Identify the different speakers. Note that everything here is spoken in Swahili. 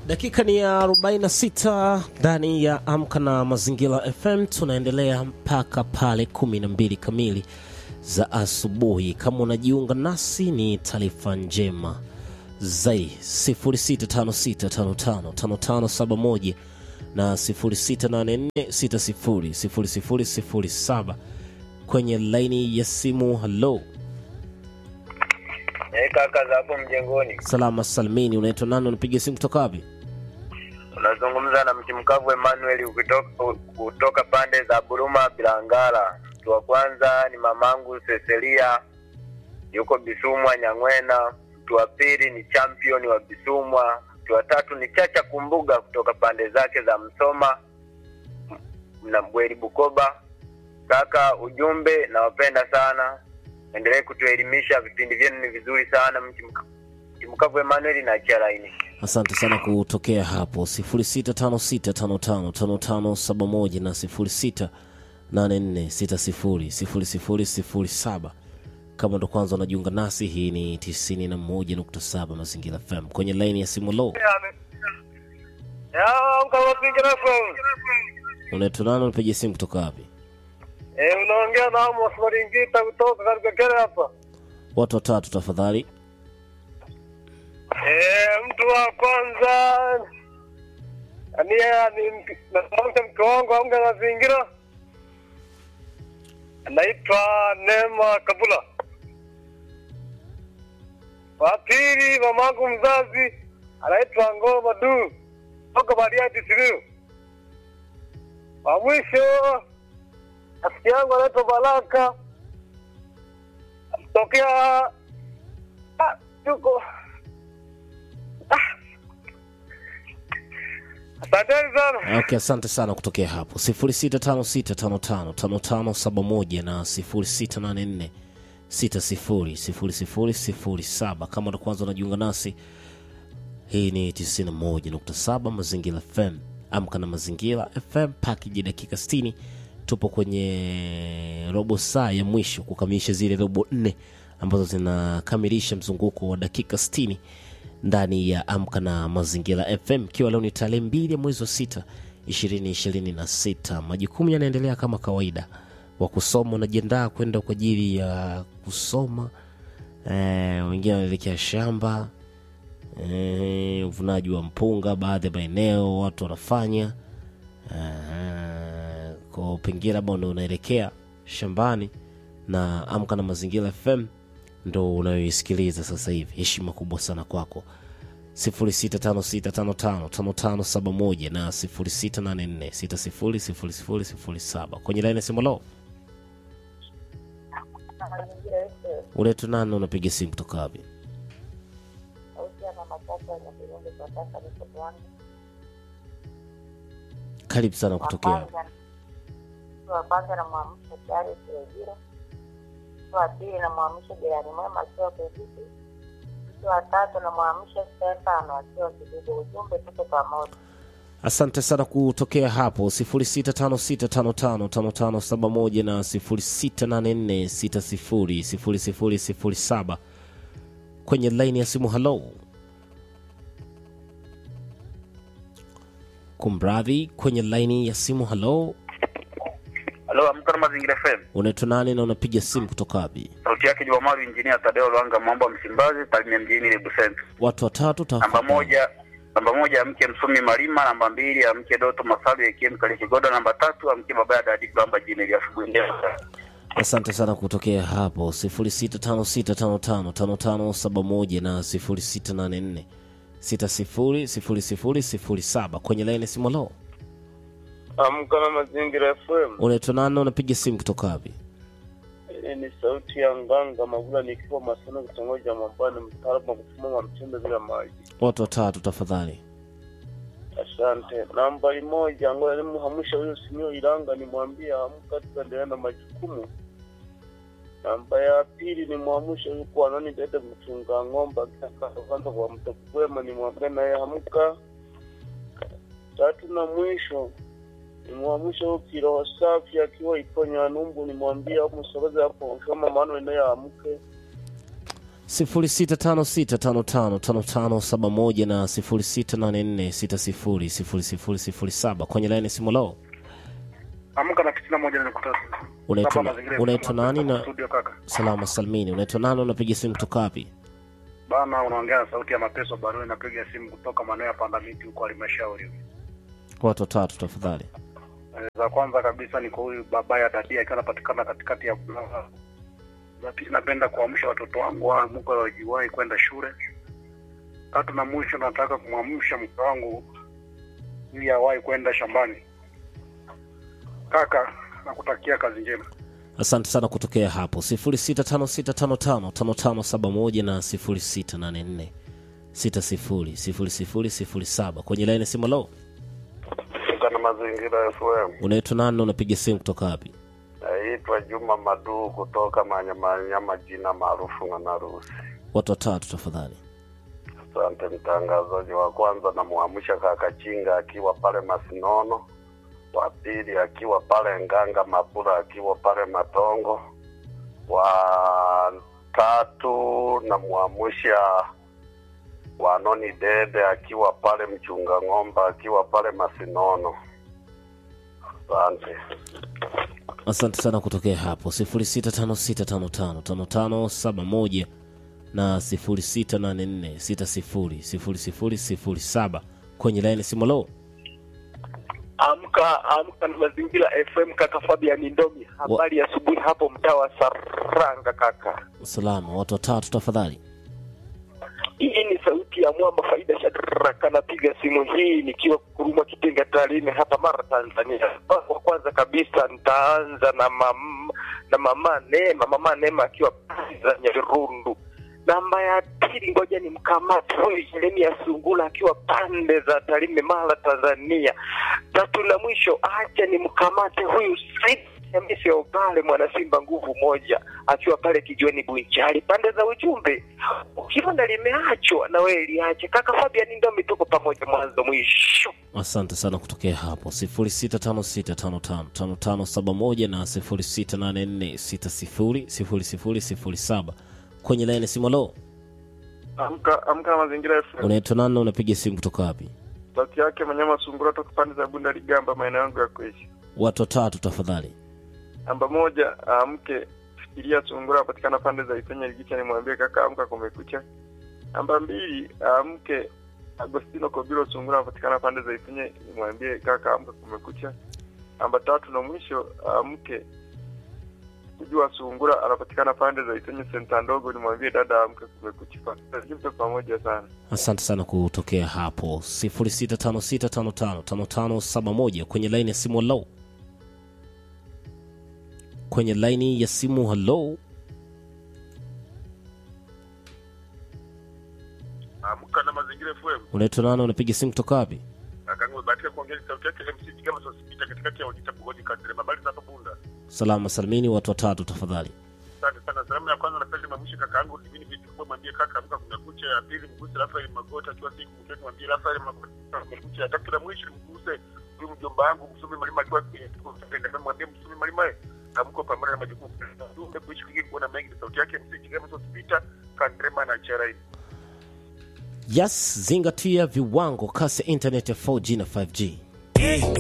Speaker 1: Dakika ni ya 46 ndani ya Amka na Mazingira FM. Tunaendelea mpaka pale 12 kamili za asubuhi. Kama unajiunga nasi, ni taarifa njema zai 0656555571 na 0684600007 kwenye laini ya simu. Halo,
Speaker 2: Eh, kaka za hapo mjengoni,
Speaker 1: salama salmini. Unaitwa nani? Unapiga simu kutoka wapi?
Speaker 2: unazungumza na mti mkavu Emmanuel ukitoka, kutoka pande za Buruma Bilangala. Mtu wa kwanza ni mamangu Cecilia, yuko Bisumwa Nyang'wena. Mtu wa pili ni champion wa Bisumwa. Mtu wa tatu ni Chacha Kumbuga kutoka pande zake za Msoma na Mbweri Bukoba. Kaka, ujumbe nawapenda sana, endelee kutuelimisha, vipindi vyenu ni vizuri sana. Mti mka- mti mkavu Emmanuel na Charaini.
Speaker 1: Asante sana kutokea hapo 0656555571 na 0684600007. Kama ndo kwanza unajiunga nasi, hii ni 91.7 Mazingira FM kwenye laini ya simu. Lo, unaitwa nani? Unapiga simu kutoka wapi?
Speaker 2: Eh, unaongea na Amos Maringita kutoka katika kere hapa.
Speaker 1: Watu watatu tafadhali.
Speaker 2: Eh, mtu wa kwanza ni ni natamka mke wangu amga mazingira anaitwa Neema Kabula. Wa pili mamangu mzazi anaitwa Ngoma Du toka Bariadi Simiyu. Wa mwisho rafiki yangu anaitwa Baraka tokea ah, tuko Asanteni sana.
Speaker 1: Okay, asante sana kutokea hapo 0656555571 na 0684600007. Kama ndo kwanza unajiunga nasi, hii ni 91.7 Mazingira FM. Amka na Mazingira FM, package dakika 60. Tupo kwenye robo saa ya mwisho kukamilisha zile robo nne ambazo zinakamilisha mzunguko wa dakika 60 ndani ya Amka na Mazingira FM, ikiwa leo ni tarehe mbili ya mwezi wa sita ishirini ishirini na sita. Majukumu yanaendelea kama kawaida, wa kusoma unajiandaa kwenda kwa ajili ya kusoma eh, wengine wanaelekea shamba eh, uvunaji wa mpunga, baadhi ya maeneo watu wanafanya eh, kwa pengine labda ndo unaelekea shambani na Amka na Mazingira FM ndo unayoisikiliza sasa hivi. Heshima kubwa sana kwako. 0656555571 na 0684600007 kwenye laini ya simu. Lo, unaitwa nani? Unapiga simu kutoka wapi? Karibu sana kutokea.
Speaker 3: wa kwanza namwamsha Charles Wajira, mtu wa pili namwamsha jirani mwema akiwa Kibiti, mtu wa tatu namwamsha Stefano akiwa Kibibi. Ujumbe tuko pamoja.
Speaker 1: Asante sana kutokea hapo 0656555571 na 0684600007 kwenye laini ya simu. Halo, kumradhi, kwenye laini ya simu. Halo,
Speaker 2: Halo, amka na mazingira FM.
Speaker 1: unaitwa nani na unapiga simu kutoka wapi?
Speaker 2: Sauti yake Jumamaru Injinia Tadeo Lwanga Mwamba Msimbazi, Tarime mjini Lebu Center.
Speaker 1: Watu watatu
Speaker 2: Namba
Speaker 1: tafadhali.
Speaker 2: moja namba moja amke Msumi Malima, namba mbili amke Doto Masalu Ekiem Kalichigoda, namba tatu amke baba ya Dadi Kwamba jini ya asubuhi njema.
Speaker 1: Asante sana kutokea hapo 0656555571 na 0684600007 kwenye laini ya simu. Halo,
Speaker 4: Amka na Mazingira FM.
Speaker 1: unaitwa nani? Unapiga simu kutoka wapi?
Speaker 4: Hii ni sauti ya Nganga Magula nikiwa Maseno, kitongoji cha Mwambani, mtaalamu wa kufuma wa mchembe bila maji.
Speaker 1: Watu watatu tafadhali.
Speaker 4: Asante. Nambari moja, ngoja nimhamusha huyo Simio Ilanga, nimwambie amka, tuendelee na majukumu. Namba ya pili nimwamshe huyu kwa nani dede mchunga ng'ombe akitaka kwanza kwa mto kwema, nimwambie naye amka. Tatu na mwisho nimwamshe huyu kiroho safi akiwa iponya numbu, nimwambie au msogeze hapo kama maana naye amke.
Speaker 1: 0656555571 na 0684600007 kwenye laini simu lao.
Speaker 5: Amka na tisini na moja nukta tatu.
Speaker 1: Unaitwa
Speaker 5: Hapa
Speaker 1: na-
Speaker 5: mazingira
Speaker 1: unaitwa
Speaker 5: FM,
Speaker 1: nani na
Speaker 5: studio kaka.
Speaker 1: salama salmini, unaitwa nani? Unapiga simu kutoka wapi?
Speaker 5: Bana, unaongea na sauti ya mateso barua, napiga simu kutoka maeneo ya panda miti huko halmashauri.
Speaker 1: Watu watatu tafadhali.
Speaker 5: Eh, Za kwanza kabisa ni kwa huyu baba ya dadia akiwa anapatikana katikati ya Bulaya. Za pili napenda kuamsha watoto wangu waamke wajiwahi kwenda shule. Tatu na mwisho nataka kumwamsha mke wangu ili awahi kwenda shambani. Kaka, nakutakia kazi njema.
Speaker 1: Asante sana kutokea hapo 0656555571 na 0684600007 kwenye laini simu lao.
Speaker 4: Kana mazingira FM.
Speaker 1: Unaitwa nani na unapiga simu kutoka wapi?
Speaker 4: Naitwa Juma Maduu kutoka Manyamanyama, jina maarufu Ng'anarusi.
Speaker 1: Watu watatu tafadhali.
Speaker 4: Asante mtangazaji. Wa kwanza namwamsha kaka Chinga akiwa pale Masinono, wa pili akiwa pale Nganga Mabura akiwa pale Matongo, wa tatu namwamsha Wanoni Dede akiwa pale Mchunga Ng'ombe akiwa pale Masinono. Asante.
Speaker 1: Asante sana kutokea hapo 0656555571 na 0684600007 kwenye laini simu lao.
Speaker 6: Amka amka na mazingira FM kaka Fabian Ndomi, habari ya asubuhi hapo mtaa wa Saranga kaka.
Speaker 1: Salama, watu watatu tafadhali.
Speaker 6: Hii ni sauti ya mwamba Faida Shadraka, napiga simu hii nikiwa Kuruma Kitenga Tarime hapa Mara Tanzania. Kwa kwanza kabisa nitaanza na mam, na mama Neema, mama Neema akiwa pale za Nyarundu. Namba ya pili, ngoja ni mkamate huyu Jeremia Sungula akiwa pande za Tarime Mara Tanzania. Tatu na mwisho, acha ni mkamate huyu Said Hamisi Obale mwana Simba nguvu moja akiwa pale kijiweni Bunchali pande za ujumbe. Ukiona limeachwa na wewe liache. Kaka Fabian Ndomi, tuko pamoja mwanzo mwisho.
Speaker 1: Asante sana kutokea hapo 0656555571 na 0684600007 kwenye laini simu lao.
Speaker 7: Amka amka na mazingira FM.
Speaker 1: Unaitwa nani na unapiga simu kutoka wapi?
Speaker 7: Sauti yake Manyama Sungura toka pande za Bunda Ligamba, maeneo yangu ya kuishi.
Speaker 1: Watu watatu tafadhali.
Speaker 7: Namba moja, amke fikiria Sungura apatikana pande za Ifenya Ligicha, nimwambie kaka amka, kumekucha. Namba mbili, amke Agostino Kobilo Sungura apatikana pande za Ifenya, nimwambie kaka amka, kumekucha. Namba tatu na mwisho, amke kujua Sungura anapatikana pande za Ifenya senta ndogo, nimwambie dada amka, kumekucha. Tuko pamoja sana.
Speaker 1: Asante sana kutokea hapo 0656555571 kwenye laini ya simu hello. Kwenye laini ya simu hello.
Speaker 8: Amka na mazingira FM.
Speaker 1: Unaitwa nani unapiga simu kutoka wapi?
Speaker 8: Akaangu umebahatika kuongea sauti yake MC Kigama sasa sipita katikati ya Ojita Bugoni kadri mabali na Bunda.
Speaker 1: Salama salimini watu watatu tafadhali.
Speaker 8: Asante sana. Salamu ya kwanza napenda mamshi kaka yangu Divini vitu kwa mwambie kaka amka kumekucha. Ya pili mguse Rafael Magota akiwa siku mtoto mwambie Rafael Magota kumekucha. Ya tatu na mwisho mguse huyu mjomba wangu Msumi Malima akiwa kwenye tuko tupenda mwambie Msumi Malima amko pamoja na majukumu. Ndio kuishi kwingine kuona mengi sauti yake MC Kigama sasa sipita Kandrema na Charai.
Speaker 1: Yes, zingatia viwango kasi ya internet ya 4G na 5G.